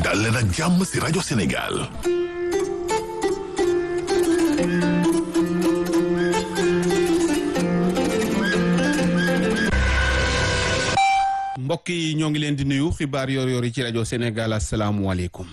dal leen ak jàmm si rajo Sénégal mbokk yi ñoo ngi leen di nuyu xibaar yor yor yi ci rajo Sénégal asalaamualeykum.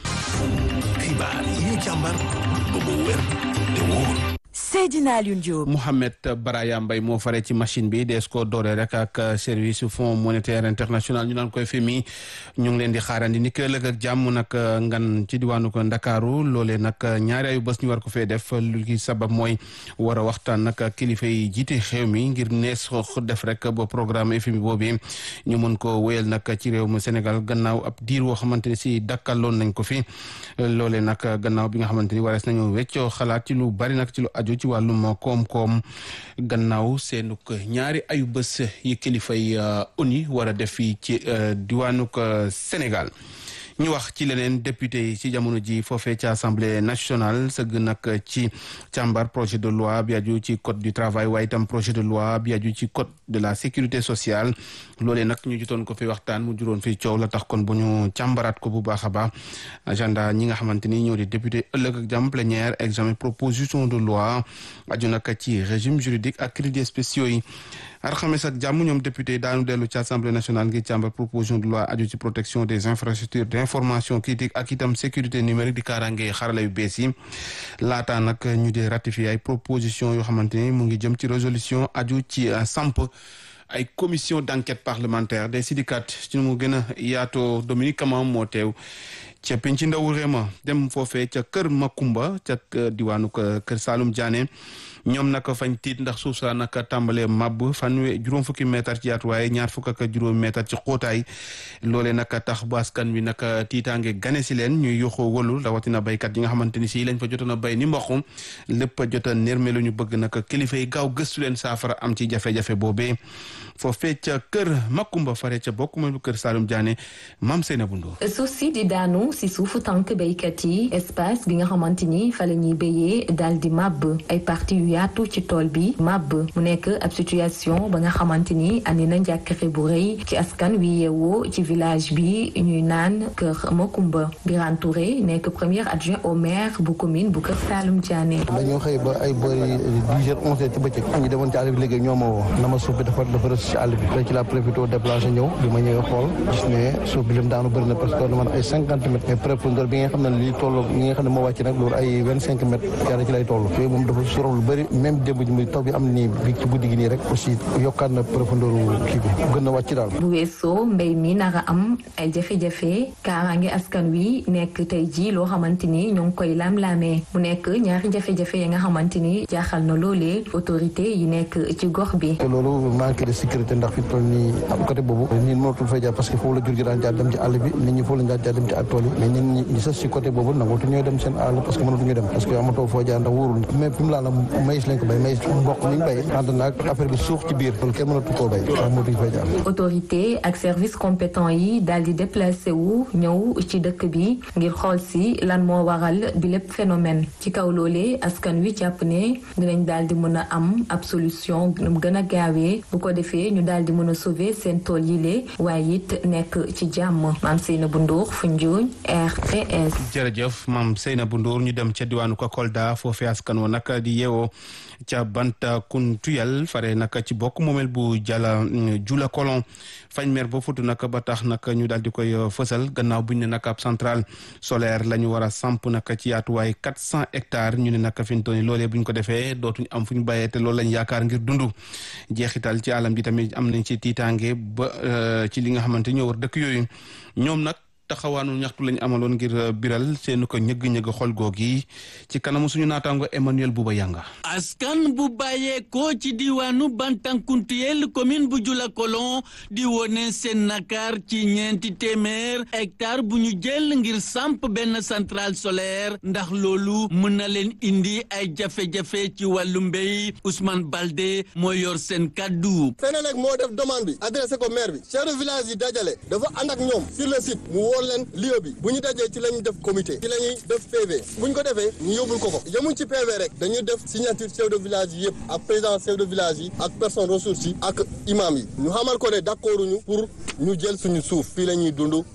xibaar yi ñu càmbar ba mu wér te wóor Seydina Alioune Diop. Mouhamed Baraya Mbaye moo fare ci machine bi dees ko doore rek ak service fonds monétaire international ñu naan koy FMI ñu ngi leen di xaarandi ni ko ëllëg ak jàmm nag ngan ci diwaanu ko Ndakaaru loolee nag ñaari ayu bés ñu war ko fee def lu ki sabab mooy war a waxtaan nag kilifa yi jiite xew mi ngir nees def rek ba programme FMI boobu ñu mën ko wéyal nag ci réew mu Sénégal gannaaw ab diir woo xamante ni si dakkaloon nañ ko fi loolee nag gannaaw bi nga xamante ni warees nañu weccoo xalaat ci lu bari nag ci lu aju ci wàllum koom-koom gannaaw seenuk ñaari ayu bés yi kilifay ONU war a def fii ci diwaanuk Sénégal ñu wax ci leneen député yi ci jamono ji foofee ci assemblée nationale sëgg nag ci càmbar projet de loi bi aju ci code du travail waaye itam projet de loi bi aju ci code de la sécurité sociale loolee nag ñu jotoon ko fi waxtaan mu juróon fi coow la tax kon bu ñu càmbaraat ko bu baax a baax agenda ñi nga xamante ni ñoo di député ëllëg ak jàmm plénière examen proposition de loi aju nag ci régime juridique ak crédits spéciaux yi alxames ak jàmm ñoom député daanu dellu ci assemblée nationale ngir càmbar proposition de loi aju ci protection des infrastructures d'information critique ak itam sécurité numérique di kaaraange xarala yu bees yi laataa nag ñu dee ratifier ay proposition yoo xamante ni mu ngi jëm ci résolution aju ci samp ay commission d'enquête parlementaire des syndicats ci mu gën a yaatoo Dominique Kamam moo teew ca penc ndaw réema dem foofee ca kër Makumba ca diwaanu kër Saalum Diané ñoom nag fañ tiit ndax suuf saa nag tàmbalee màbb fanwe juróom fukki mètre ci yaatuwaay ñaar fukk ak juróom mètre ci xóotaay loolee nag tax ba askan wi nag tiitaange gane si leen ñuy yoxoo wëlu rawatina béykat yi nga xamante ni si lañ fa jotoon a béy ni mboq lépp a jot a nérme lu ñu bëgg nag kilifa yi gaaw gëstu leen saafara am ci jafe-jafe boobee foofee ca kër Makumba fare ca bokk ma kër Saalum Diané maam Seyna Bundo suuf si di daanu si suufu tànk béykat yi espace bi nga xamante ni fa la ñuy béyee daal di màbb ay parti yu yaatu ci tool bi màbb mu nekk ab situation ba nga xamante ni andi na njàkkare bu rëy ci askan wi yeewoo ci village bi ñuy naan kër Makumba Birane Touré nekk premier adjoint au maire bu commune bu kër Saalum Diané. dañoo xëy ba ay boori dix heures onze heures ci bëccëg ñu demoon ci àll bi liggéey ñoo ma woo na ma suuf bi dafa dafa rës ci àll bi léegi ci la profité déplacé ñëw bi ma ñëwee xool gis ne suuf bi lim daanu bëri na parce que lu man ay cinquante mètres mais profondeur bi nga xam ne lii toll ñi nga xam ne moo wàcc nag loolu ay vingt cinq mètres yàlla ci lay toll yooyu moom dafa sorof lu bëri même démb ji muy taw bi am nii bi ci guddi gi nii rek aussi yokkaat na profondeur kii bi gën na wàcc daal bu weesoo mbéy mi nara am ay jafe-jafe kaaraange askan wi nekk tey ji loo xamante ni ñoo ngi koy laam-laamee mu nekk ñaari jafe-jafe yi nga xamante ni jaaxal na loolee autorité yi nekk ci gox bi te loolu manque de sécurité ndax fi toll nii am côté boobu nit mënatul fay jaar parce que foofu la jur gi daan jaar dem ci àll bi nit ñi foofu la daan jaar dem ci tool yi mais nit ñi ñi sës si côté boobu nangootu ñooy dem seen àll parce que mënatu ñu dem parce que amatoo foo jaar ndax wóorul mais fi mu laa la maïs lañ ko béy maïs mboq mi ñu béy ànd naag affaire bi suux ci biir loolu kenn mënatu koo béy ndax mënatuñu fay jaar autorité ak service compétent yi daal di déplacé wu ñëw ci dëkk bi ngir xool si lan moo waral bi lépp phénomène ci kaw loolee askan wi jàpp ne dinañ daal di mën a am ab solution mu gën a gaawee bu ko defee ñu daal di mën a sauver seen tool yi lee waaye it nekk ci jàmm maam Seynabou Ndour Foundiougne RTS. jërëjëf maam Seynabou Ndour ñu dem ca diwaanu ko Kolda foofee askan wa nag di yeewoo ca Bantakountouyal fare nag ci bokk moomeel bu jala jula kolon fañ mer ba futu nag ba tax nag ñu daal di koy fësal gannaaw bu ñu ne nag ab centrale solaire la ñu war a samp nag ci yaatuwaay quatre cent hectares ñu ne nag fi ñu toll nii loolee bu ñu ko defee dootuñ am fu ñu bàyyee te loolu lañ yaakaar ngir dund jeexital ci alam ji tamit am nañ ci tiitaange ba ci li nga xamante ñoo war dëkk yooyu ñoom nag taxawaanu ñaxtu lañ amaloon ngir biral seenu ko ñëgg-ñëgg xol googi ci kanamu suñu naataango Emmanuel Bouba Yanga askan bu bàyyeekoo ci diwaanu Bantankuntuyel commune bu Jula Kolon di wone seen nakar ci ñeenti téeméer hectare bu ñu jël ngir samp benn centrale solaire ndax loolu mën na leen indi ay jafe-jafe ci wàllu mbéy Ousmane Balde moo yor seen kaddu. Senelec moo def demande bi adressé ko maire bi chef de village yi dajale dafa ànd ak ñoom sur le site mu woo leen lieu bi bu ñu dajee ci la ñuy def comité ci la ñuy def PV bu ñu ko defee ñu yóbbul ko ko yemuñ ci PV rek dañuy def signature chef de village yi yëpp ak président chef de village yi ak personne ressources yi ak imam yi ñu xamal ko ne d'accorduñu pour ñu jël suñu suuf fii la ñuy dund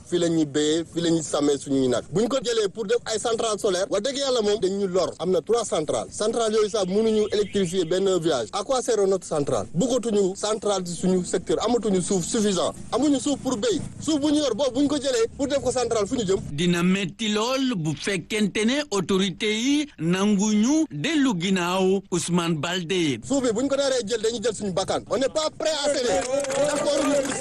fii la ñuy béyee fii la ñuy sàmmee suñuy nag bu ñu ko jëlee pour def ay centrale solaire wax dëgg yàlla moom dañ ñu lor am na trois centrales centrales yooyu sax mënuñu électrifier benn village à quoi sert notre centrale bëggatuñu centrale ci suñu secteur amatuñu suuf suffisant amuñu suuf pour béy suuf bu ñu yor boobu bu ñu ko jëlee pour def ko centrale fu ñu jëm dina metti lool bu fekkente ne autorité yi nanguñu dellu ginnaaw Ousmane Baldé suuf bi bu ñu ko daree jël dañuy jël suñu bakkaan on n'est pas prêt à céder d'accord ñu pour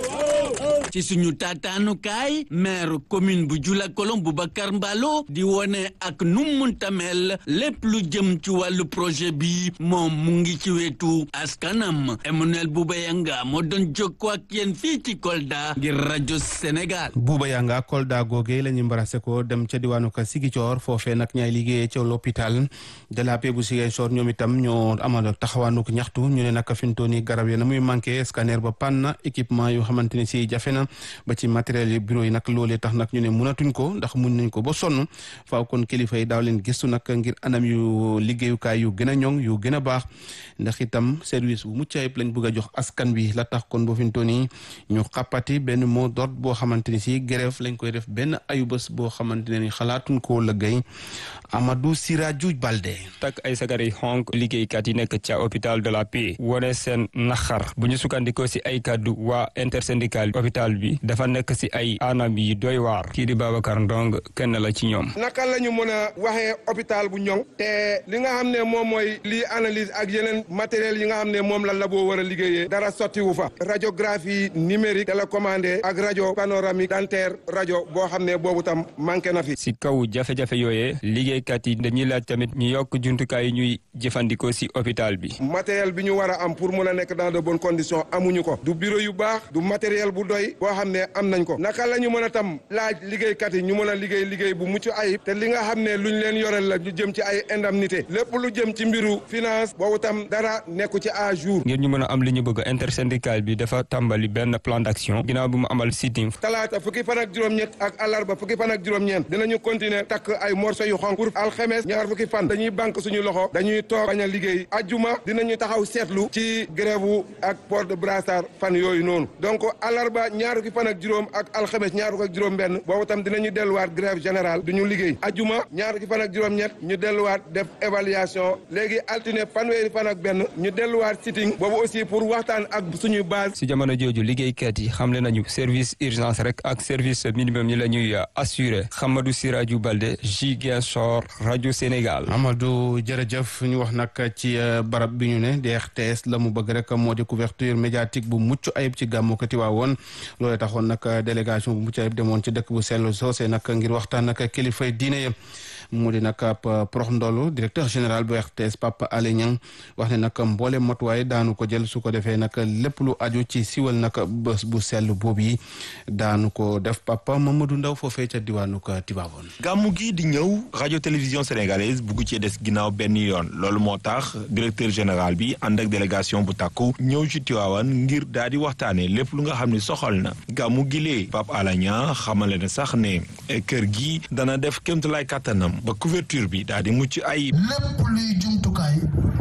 céder ci suñu taataanukaay maire commune bu Jula Kolon Boubacar Mbalo di wone ak nu munta mel lépp lu jëm ci wàllu projet bi moom mu ngi ci wetu askanam Emmanuel Bouba Yanga moo doon jokkoo ak yéen fii ci Kolda ngir rajo Sénégal. Bouba Yanga Kolda googee la ñu mbarase ko dem ca diwaanu ka Sigicoor foofee nag ñaay liggéeyee ca l'hôpital de la paix bu Ziguinchor ñoom itam ñoo amal taxawaanuk ñaxtu ñu ne nag fi mu toll nii garab yi na muy manqué scanner ba panne équipement yoo xamante ne si jafe na ba ci matériel yi bureau yi nag loolee tax nag ñu ne mënatuñ ko ndax mun nañ ko ba sonn faaw kon kilifa yi daaw leen gëstu nag ngir anam yu liggéeyukaay yu gën a ñoŋ yu gën a baax ndax itam service bu mucc ayib lañ bëgg a jox askan bi la tax kon boo fi mu toll nii ñu xàppati benn mot d'ordre boo xamante ni si grève lañ koy def benn ayubés boo xamante ne ni xalaatuñ koo lëggéey Amadou Siraju Balde. takk ay sagar yi xonk liggéeykat yi nekk ca hôpital de la paix wone seen naxar bu ñu sukkandikoo si ay kàddu waa intersyndical hôpital bi dafa nekk si ay anam yi doy waar kii di Babacar Ndong kenn la ci ñoom naka la ñu mën a waxee hôpital bu ñoŋ te li nga xam ne moom mooy lii analyse ak yeneen matériel yi nga xam ne moom la labo war a liggéeyee dara sottiwu fa radiographie numérique télécommandé ak rajo panoramique dentaire rajo boo xam ne boobu tam manqué na fi si kaw jafe-jafe yooyee liggéeykat yi dañuy laaj tamit ñu yokk jumtukaay yi ñuy jëfandikoo si hôpital bi matériel bi ñu war a am pour mun a nekk dans de bonnes conditions amuñu ko du bureau yu baax du matériel bu doy boo xam ne am nañ ko naka la ñu mën a tam laaj liggéeykat yi ñu mën a liggéey liggéey bu mucc ayib te li nga xam ne luñ leen yoreel la ñu jëm ci ay indemnité lépp lu jëm ci mbiru finance boobu tam dara nekku ci à jour ngir ñu mën a am li ñu bëgg intersyndical bi dafa tàmbali benn plan d'action ginnaaw bi mu amal sitting talaata fukki fan ak juróom-ñett ak àllarba fukki fan ak juróom-ñeent dinañu continuer takk ay morceau yu xonk pour alxemes ñaar fukki fan dañuy banque suñu loxo dañuy toog bañ a liggéey ajjuma dinañu taxaw seetlu ci grève ak port de brassard fan yooyu noonu donc àllarba ñaar fukki fan ak juróom ak alxemes ñaar fukki ak juróom benn boobu tam dinañu delluwaat grève générale du ñu liggéey ajjuma ñaar fukki fan ak juróom-ñett ñu delluwaat def évaluation léegi altine fanweeri fan ak benn ñu delluwaat sitting boobu aussi pour waxtaan ak suñuy base si jamono jooju liggéeykat yi xamle nañu service urgence rek ak service minimum yi la ñuy assuré Hamadou Siraju Balde Ziguinchor rajo Sénégal. Amadou jërëjëf ñu wax nag ci barab bi ñu ne DRTS la mu bëgg rek moo di couverture médiatique bu mucc ayib ci gàmmu ko Tiwaawoon loolu taxoon nag délégation bu mucc ayib demoon ci dëkk bu sell soosé nag ngir waxtaan nag kilifay diine ya mu di nag ab prox ndolu directeur général bu RTS Papa Alé Niang wax ne nag mboole matuwaay daanu ko jël su ko defee nag lépp lu aju ci siwal nag bés bu sell boobu yi daanu ko def Papa Mamadou Ndaw foofee ca diwaanu ko Tiwaawoon gàmmu gi di ñëw radio télévision sénégalaise bugg ci des ginnaaw benn yoon loolu moo tax directeur général bi ànd ak délégation bu takku ñëw ci Tiwaawan ngir daal di waxtaane lépp lu nga xam ne soxal na gàmmu gi lee Papa Alé Niang xamale na sax ne kër gi dana def kémtalaay kàttanam ba couverture bi daal di mucc ayib. lépp luy jumtukaay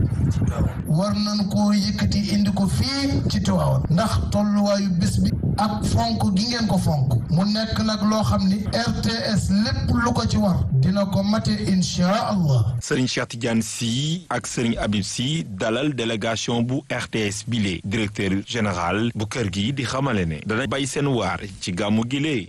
war nañ koo yëkkati indi ko fii ci Tiwaawan ndax tolluwaayu bés bi ak fonk gi ngeen ko fonk mu nekk nag loo xam ni RTS lépp lu ko ci war dina ko mate inchaa allah Serigne Cheikh Tidiane Sy ak Serigne Habib Sy dalal délégation bu RTS bile directeur général bu kër gi di xamale ne dana bay seen waar ci gàmmu gilee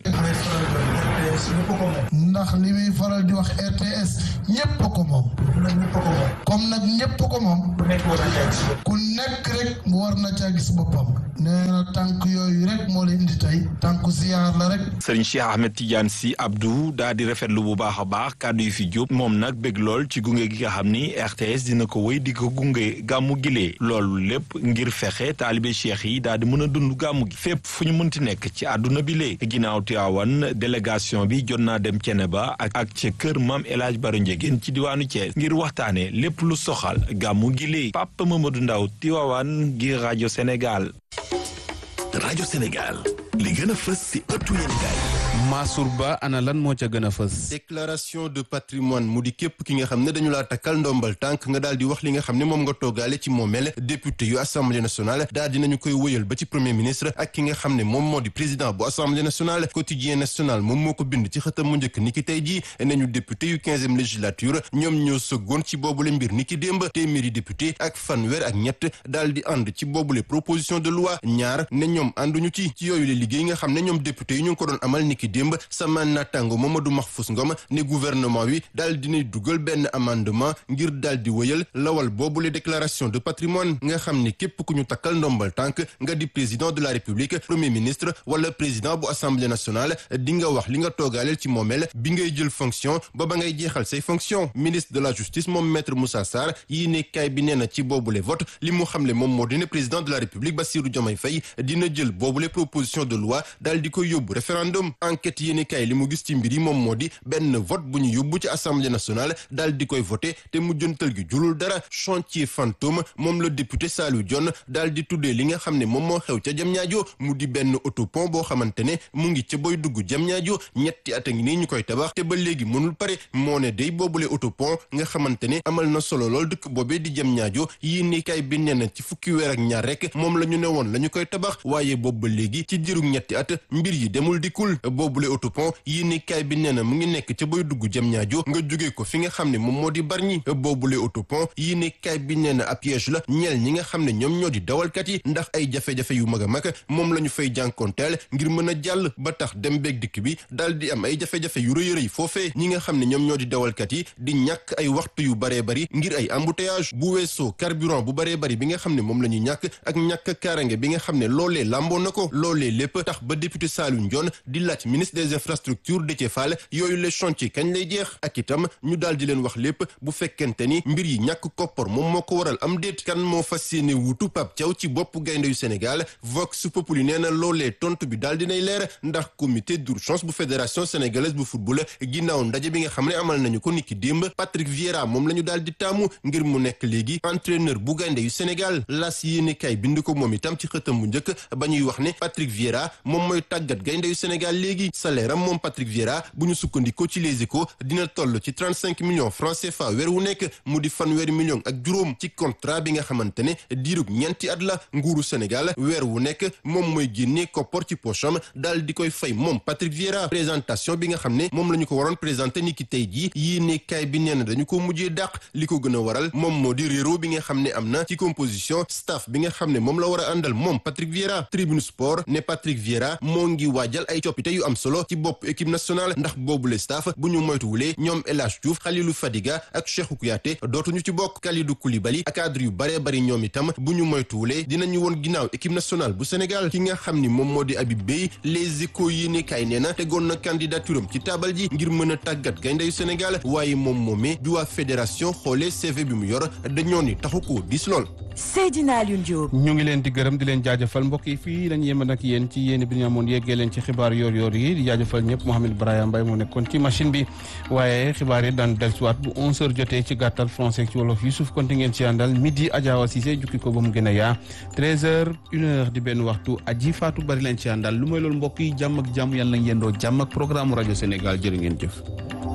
ndax li muy faral di wax RTS ñépp ko moom comme nag ñépp ko moom ku nekk rek mu war na caa gis boppam nee na tànk yooyu rek moo leen indi tey tànku ziyaar la rek Serigne Cheikh Ahmed Tidiane Sy Abdou daa di rafetlu bu baax a baax kàddu yi fi jóg moom nag bëgg lool ci gunge gi nga xam ni RTS dina ko wéy di ko gunge gàmmu gilee loolu lépp ngir fexe taalibe cheikh yi daal di mën a dund gàmmu gi fépp fu ñu mënti nekk ci àdduna bi lee ginnaaw Tiwaawan délégation bi jot naa dem Ceneba ak ak ca kër maam El Hadj Baro Ndiégène ci diwaanu Thiès ngir waxtaane lépp lu soxal gàmmu gilee Papa Mamadou Ndaw Tiwaawan ngir rajo Sénégal rajo Sénégal li gën a fës si ëttu yéenekaay Mansour Ba ana lan moo ca gën a fës. déclaration de patrimoine mu di képp ki nga xam ne dañu laa takkal ndombal tànk nga daal di wax li nga xam ne moom nga toogaale ci moomeel député yu assemblée nationale daal dinañu koy wëyal ba ci premier ministre ak ki nga xam ne moom moo di président bu assemblée nationale quotidien national moom moo ko bind ci xëtam mu njëkk ni ki tey jii nañu député yu quinzième législature ñoom ñoo sëggoon ci boobule mbir ni ki démb téeméeri député ak fanweer ak ñett daal di ànd ci boobule proposition de loi ñaar ne ñoom ànduñu ci ci yooyu le liggéey nga xam ne ñoom député yi ñu ngi ko doon amal ni ki démb sama naataango Mamadou Mahfous Ngom ne gouvernement wi daal dinay dugal benn amendement ngir daal di wëyal lawal boobule déclaration de patrimoine nga xam ne képp ku ñu takkal ndombal tànk nga di président de la république premier ministre wala président bu assemblée nationale di nga wax li nga toogaaleel ci moomeel bi ngay jël fonction ba ba ngay jeexal say fonction ministre de la justice moom maître Moussa Sarr yii ne kaay bi nee na ci boobule vote li mu xamle moom moo di ne président de la république Bassirou Diomaye Faye dina jël boobule proposition de loi daal di koy yóbbu référendum enquête yéeni kaay li mu gis ci mbir yi moom moo di benn vote bu ñu yóbbu ci assemblée nationale daal di koy voté te mujjantal gi julul dara chantier fantôme moom la député Saliou Dione daal di tuddee li nga xam ne moom moo xew ca Diamniadio mu di benn autopont boo xamante ne mu ngi ca boy dugg Diamniadio ñetti at a ngi nii ñu koy tabax te ba léegi mënul pare moo ne day boobule autopont nga xamante ne amal na solo lool dëkk boobee di Diamniadio yéeni kaay bi nee na ci fukki weer ak ñaar rek moom la ñu ne woon la ñu koy tabax waaye boobu ba léegi ci diirug ñetti at mbir yi demul dikkul boobule autopont yéeni kaay bi nee na mu ngi nekk ca boy dugg jëm ñaajo nga jóge ko fi nga xam ne moom moo di barñi boobule autopont yéeni kaay bi nee na ab piège la ñeel ñi nga xam ne ñoom ñoo di dawalkat yi ndax ay jafe-jafe yu mag a mag moom la ñu fay jànkoonteel ngir mën a jàll ba tax dem beeg dikk bi daal di am ay jafe-jafe yu rëy rëy foofee ñi nga xam ne ñoom ñoo di dawalkat yi di ñàkk ay waxtu yu baree bari ngir ay embouteillage bu weesoo carburant bu baree bari bi nga xam ne moom la ñu ñàkk ak ñàkk kaarange bi nga xam ne loolee làmboo na ko loolee lépp tax ba député Saliou Ndione di laaj ministre des infrastructures Déthié Fall yooyu les chantiers kañ lay jeex ak itam ñu daal di leen wax lépp bu fekkente ni mbir yi ñàkk koppar moom moo ko waral am déet kan moo fas yéene wuutu Pape Thiaw ci bopp gaynde yu Sénégal Vox Populi nee na loolee tontu bi daal dinay leer ndax comité d'urgence bu fédération sénégalaise bu football ginnaaw ndaje bi nga xam ne amal nañu ko niki démb Patrick Vieira moom la ñu daal di taamu ngir mu nekk léegi entraîneur bu gaynde yu Sénégal las yéene kay bind ko moom itam ci xëtam bu njëkk ba ñuy wax ne Patrick Vieira moom mooy tàggat gaynde yu Sénégal léegi salaire am moom Patrick Vieira bu ñu sukkandikoo ci Les Échos dina toll ci trente cinq millions francs CFA weer wu nekk mu di fanweeri millions ak juróom ci contrat bi nga xamante ne diirug ñeenti at la nguuru Sénégal weer wu nekk moom mooy génnee koppor ci pocham daal di koy fay moom Patrick Vieira présentation bi nga xam ne moom la ñu ko waroon présenté ni ki tey jii yéene kaay bi nee na dañu ko mujjee dàq li ko gën a waral moom moo di réero bi nga xam ne am na ci composition staff bi nga xam ne moom la war a àndal moom Patrick Vieira Tribune Sport ne Patrick Vieira moo ngi waajal ay coppite yu am solo ci bopp équipe nationale ndax boobule staff bu ñu moytuwulee ñoom El Hadj Diouf Khalilou Fadiga ak Cheikhou Kouyaté dootuñu ci bokk Kalidou Koulibaly ak cadre yu baree bari ñoom itam bu ñu moytuwulee dinañu woon ginnaaw équipe nationale bu Sénégal ki nga xam ni moom moo di Habib Beye les échos yéene kaay nee na tegoon na candidature am ci taabal ji ngir mën a tàggat gayndeyu Sénégal waaye moom moomee bi waa fédération xoolee CV bi mu yor dañoo ni taxu ko diis lool. Seydina Alioune Diop. ñu ngi leen di gërëm di leen jaajëfal mbokk yi fii lañ yem nag yéen ci yéen bi ñu amoon yeggee leen ci xibaar yoor yoor yi di jaajëfal ñëpp Mouhamed Brahima Mbaye moo nekkoon ci machine bi waaye xibaar yi daan dellusiwaat bu 11h jotee ci gàttal français ci wolof Youssouf Konti ngeen ci àndal midi Adjawa Cissé jukki ko ba mu gën a yaa 13h 1h di benn waxtu aji Fatou bari leen ci àndal lu may loolu mbokk yi jàmm ak jàmm yàlla na yendoo jàmm ak programme rajo Sénégal jërë ngeen jëf.